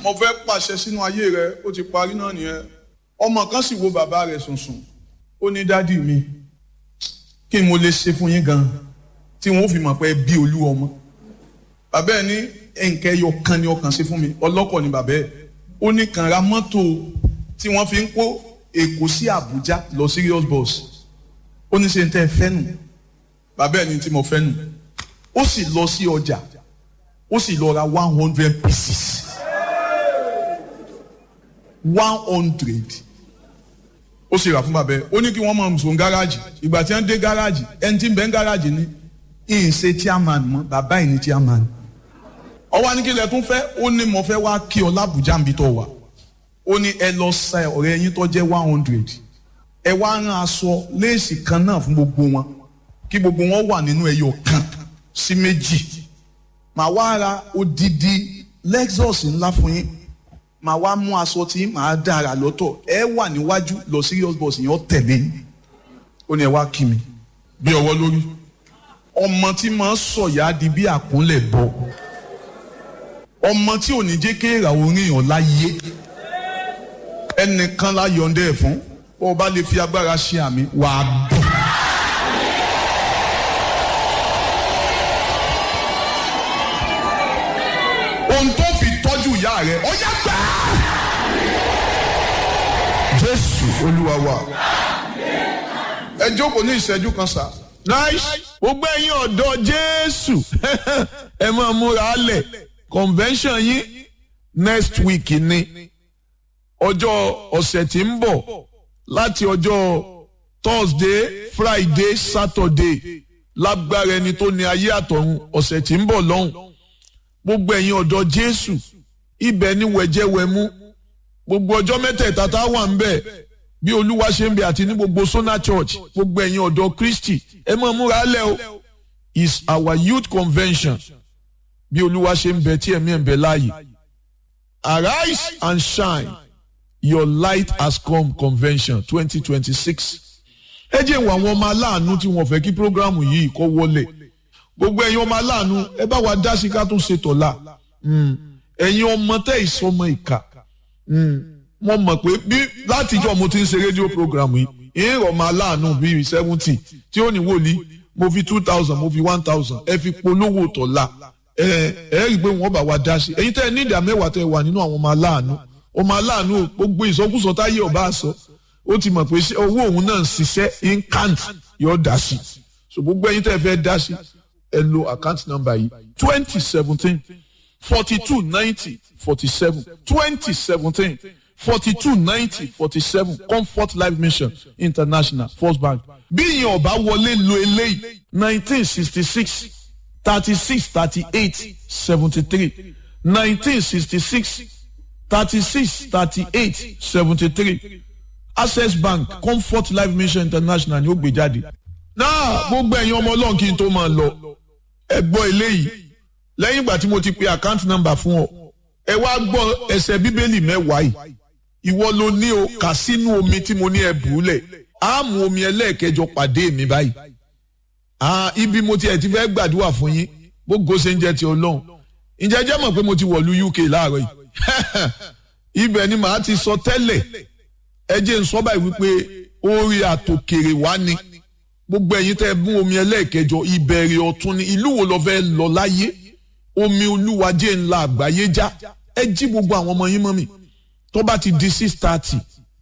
mo fẹ́ pàṣẹ sínú ayé rẹ ó ti parí náà nìyẹn ọmọ kan sì wo bàbá rẹ̀ sùnsùn ó ní dádì mi kí n mo lè ṣe fún yín gan tí wọn ò fi mọ̀ pé bí olú ọmọ bàbá ẹ̀ ní nǹkan ẹyọ kan ni ọkàn ṣe fún mi ọlọ́kọ̀ ni bàbá ẹ̀ ó ní kàn ra mọ́tò tí wọ́n fi ń kó Èkó sí Àbújá lọ serious bus ó ní ṣe ń tẹ́ ẹ fẹ́ nù bàbá ẹ̀ ní tí mo fẹ́ nù ó sì lọ sí ọjà ó sì lọ ra one hundred pieces one hundred ó sì rà fún bàbá ẹ̀ ó ní kí wọ́n máa sùn gáràjì ìgbà tí wọ́n dé gáràjì ẹni tí ń bẹ ń gáràjì ní ìyìn ṣe chairman mọ́ bàbá ẹ̀ ní chairman ọwọ́ ní kí lẹ tún fẹ́ ó ní mo fẹ́ wá kí ọ lábùjá níbi tó wà ó ní ẹ lọ sa ọ̀rẹ́ yín tó jẹ́ one hundred ẹ wá rán aṣọ léèsì kan náà fún gbogbo wọn kí gbogbo wọn wà nínú ẹyọ kan sí méjì màá wá ra odidi Lexus ńlá fún yín màá wá mú aṣọ tí màá dára lọ́tọ̀ ẹ wà níwájú lọ serious bus yẹn ó tẹ̀lé yín ó ní ẹ wá kí mi bí ọwọ́ lórí ọmọ tí máa ń sọ̀yà di bí àkúnlẹ̀ bọ̀ ọmọ tí ò ní jẹ́ kéèrà orin yàn láyé ẹnìkan la yọ̀ǹda ẹ̀ fún bó o bá lè fi agbára ṣe àmì wàá dùn. ohun tó fi tọ́jú ìyá rẹ̀ ó yá gbà á. Jésù Olúwa wa ẹ jókòó ní ìṣẹ́jú kan sá. nice gbogbo ẹ̀yin ọ̀dọ́ Jésù ẹ máa múra lẹ̀ convention yín next week ni ọjọ́ ọ̀sẹ̀ tí ń bọ̀ láti ọjọ́ Thursday Friday Saturday lágbára ẹni tó ní ayé àtọ̀run ọ̀sẹ̀ tí ń bọ̀ lọ́hùn gbogbo ẹ̀yin ọ̀dọ́ Jésù ibẹ̀ ni wẹ̀jẹ̀wẹ̀mú gbogbo ọjọ́ mẹ́tẹ̀ẹ̀ta tá a wà ń bẹ̀ bí Olúwa ṣe ń bẹ àti ní gbogbo Sona Church gbogbo ẹ̀yin ọ̀dọ́ Kristi ẹ máa múra lẹ̀ o is our youth convention bí Olúwa ṣe ń bẹ tí ẹ̀mí ẹ̀ ń bẹ láàyè arise and shine your light has come convention twenty twenty six ẹ jẹ́ ìwà àwọn ọmọ aláàánú tí wọ́n fẹ́ kí programu yìí kó wọlé gbogbo ẹ̀yin ọmọ aláàánú ẹ bá wa dá sí ká tó ṣe tọ̀la ẹ̀yin ọmọ tẹ́ ìsọmọ ìkà mo mọ̀ pé bí látijọ́ mo ti ń ṣe rédíò programu yìí ìrọ̀ ọmọ aláàánú bíi seventy tí ó ní wòlíì mo fi two thousand mo fi one thousand ẹ fi polówó tọ̀la ẹ ẹ rí i pé wọ́n bá wa dá sí ẹ̀yin tẹ́ ẹ ní ìdá mẹ́wàá tẹ́ ẹ wà nínú àwọn ọmọ aláàánú ọmọ aláàánú gbogbo ìsọkúsọ táyé ọba sọ ó ti mọ̀ pé owó òun náà ń ṣiṣẹ́ incant yóò dá sí so gbogbo ẹ̀yin tẹ́ ẹ fẹ́ dá sí ẹ lo account number yìí twenty seventeen forty two ninety forty seven twenty seventeen forty two ninety forty seven comfort life mission international first bank bí ìyẹn ọba wọlé lo eléyìí nineteen sixty six thirty six thirty eight seventy three nineteen sixty six thirty six thirty eight seventy three access bank comfort life mission international ni ó gbé jáde. náà gbogbo ẹ̀yin ọmọ ọlọ́run kí n tó máa lọ ẹ gbọ́ eléyìí lẹ́yìn ìgbà tí mo ti pe account number fún ọ ẹ wá gbọ́ ẹsẹ̀ bíbélì mẹ́wàá yìí ìwọ ló ní o kà sínú omi tí mo ní ẹ bùúlẹ̀ á mú omi ẹlẹ́ẹ̀kẹjọ pàdé mi báyìí ibi mo ti ẹ̀ ti fẹ́ gbàdúrà fún yín gbogbo ṣe ń jẹ́ ti ọlọ́run ǹjẹ́ jẹ́ mọ̀ pé mo ti wọ̀lú UK láàárọ̀ yìí ibẹ̀ ni màá ti sọ tẹ́lẹ̀ ẹ jẹ́ ń sọ báyìí wípé orí àtòkèrè wá ni gbogbo ẹ̀yin tẹ́ ẹ mú omi ẹlẹ́ẹ̀kẹjọ ìbẹ̀rẹ̀ ọ̀tun ni ìlú wo lọ fẹ́ lọ láyé omi olúwa jẹ́ ńlá àgbáyé já ẹ jí gbogbo àwọn ọmọ yín mọ́ mi tó bá ti di six thirty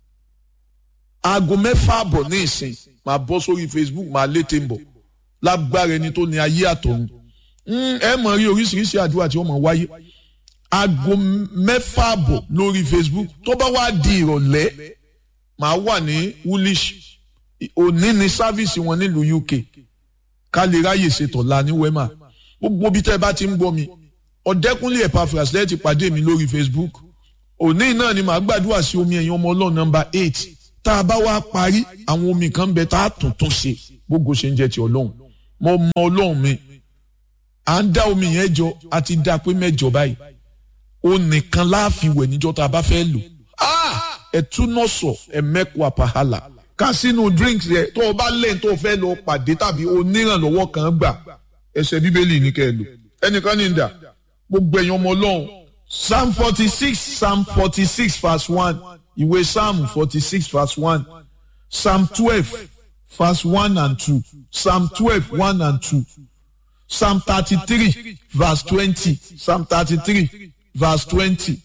aago mẹ́fà àbọ̀ ní ìsìn màá bọ́ sórí Facebook màá létè ń bọ̀ lágbára ẹni tó ní ayé àtọ̀run ẹ mọ̀ rí oríṣiríṣi àdúrà tí wọ́n mọ̀ wáyé aago mẹ́fà àbọ̀ lórí Facebook tó bá wá di ìrọ̀lẹ́ màá wà ní woolish òní ní sáfíìsì wọn nílùú UK ká lè ráyè ṣètọ̀la ní wema gbogbo bí tẹ́ ẹ bá ti ń gbọ́ mi ọ̀dẹ́kúnlé Epaphras lẹ́yìn ti pàdé mi lórí Facebook òní náà ni màá gbàdúrà sí omi ẹ̀yìn ọmọ ọlọ́run nọ́mbà eight tá a bá wá parí àwọn omi kan bẹ tá a tún tún ṣe gbogbo ṣe ń jẹ́ ti ọlọ́run mo mọ ọlọ́run mi à ń dá omi yẹn jọ a ti dá pé mẹ́jọ báyìí ó nìkan láàfin wẹ̀ níjọ́ tá a bá fẹ́ lò ẹ̀túnọ̀sọ̀ ẹ̀mẹ́kọ àpàhálà ká sínú drinks yẹ tó o bá lẹ́yìn tó o fẹ́ lọ pàdé tàbí onírànlọ́wọ́ kan gbà ẹsẹ̀ bíbélì ní kẹ́ ẹ lò ẹnìkan ní ìdá gbogbo ẹ̀yin ọmọ ọlọ́run psalm forty six psalm forty six verse one ìwé psalm forty six verse one psalm twelve verse one and two psalm twelve one and two psalm thirty-three verse twenty psalm thirty-three verse twenty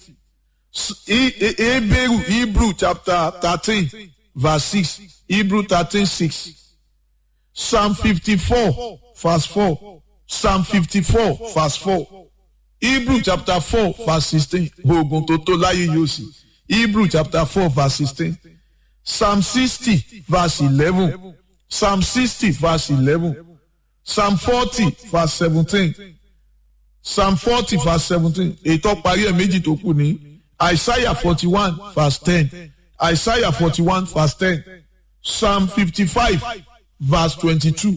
hebrew hebrew chapter thirteen verse six hebrew thirteen six psalm fifty-four verse four psalm fifty-four verse four hebrew chapter four verse sixteen oògùn tó tó láyé yóò sì hebrew chapter four verse sixteen psalm sixty verse eleven psalm sixty verse eleven psalm forty verse seventeen psalm forty verse seventeen ètò parí ẹ̀ méjì tó kù ní isaiah forty one verse ten isaiah forty one verse ten psalm fifty five verse twenty two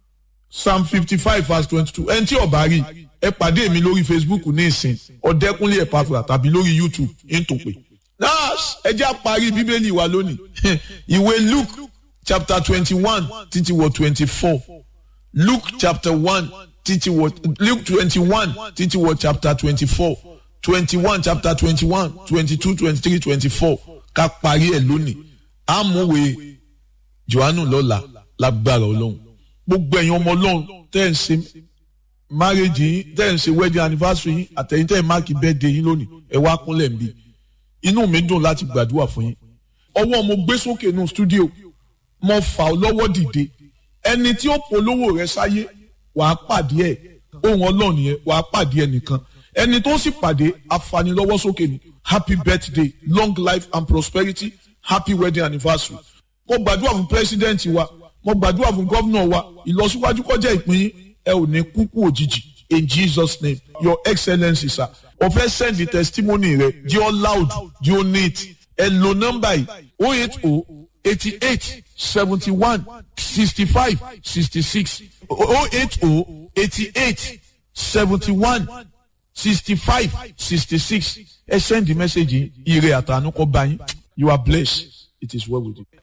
psalm fifty five verse twenty two ẹni tí ó bá rí ẹ pàdé mi lórí facebook ní ìsìn ọ̀dẹ́kúnlé ẹ̀pàfà tàbí lórí youtube ntòpè. nas ẹ jẹ́ àparí bíbélì wa lónìí ìwé luke chapter twenty-one títí wọ twenty-four luke chapter one títí wọ luke twenty-one títí wọ chapter twenty-four twenty-one chapter twenty-one twenty-two twenty-three twenty-four ká parí ẹ̀ lónìí àmúwe johannu lọ́la lágbára ọlọ́run gbogbo ẹ̀yin ọmọ ọlọ́run tẹ́ ẹ̀ ń ṣe marriage yín tẹ́ ẹ̀ ń ṣe wedding anniversary yín àtẹ̀yìn tẹ́ ẹ̀ máàkì birthday yín lónìí ẹ̀ wá kúnlẹ̀ ń bí inú mi dùn láti gbàdúrà fún yín ọwọ́ mo gbé sókè nù studio mo fà ọ́ lọ́wọ́ dìde ẹni tí ó polówó rẹ sáyé wàá pàdé ẹ̀ ohun ọlọ́run yẹn wàá pàdé ẹ̀ nìkan ẹni tó sì pàdé afanilọ́wọ́ sókè ni happy birthday long life and prosperity happy wedding anniversary mo gbàdúrà fún president wa mo gbàdúrà fún gómìnà wa ìlọsíwájú kọjá ìpín yín ẹ ò ní kúkú òjijì in jesus name your excellence sir o fẹ́ send the testimony rẹ di ọ loud di ọ neat ẹ lo nọ́mbà yìí o eight o eighty eight seventy one sixty five sixty six o eight o eighty eight seventy one sixty five sixty six ẹ send the message yìí ire àtànú kọ bá yín you are blessed it is well with you.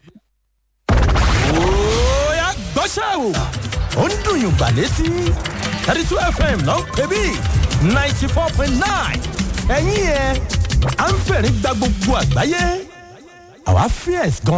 Oya gbọ́ṣẹ́ o. Ó ń dùn yùn gbà létí. thirty two FM ló ń pè bí ninety four point nine. Ẹ̀yin yẹn, à ń fẹ̀rí gba gbogbo àgbáyé. Àwa fierce gan.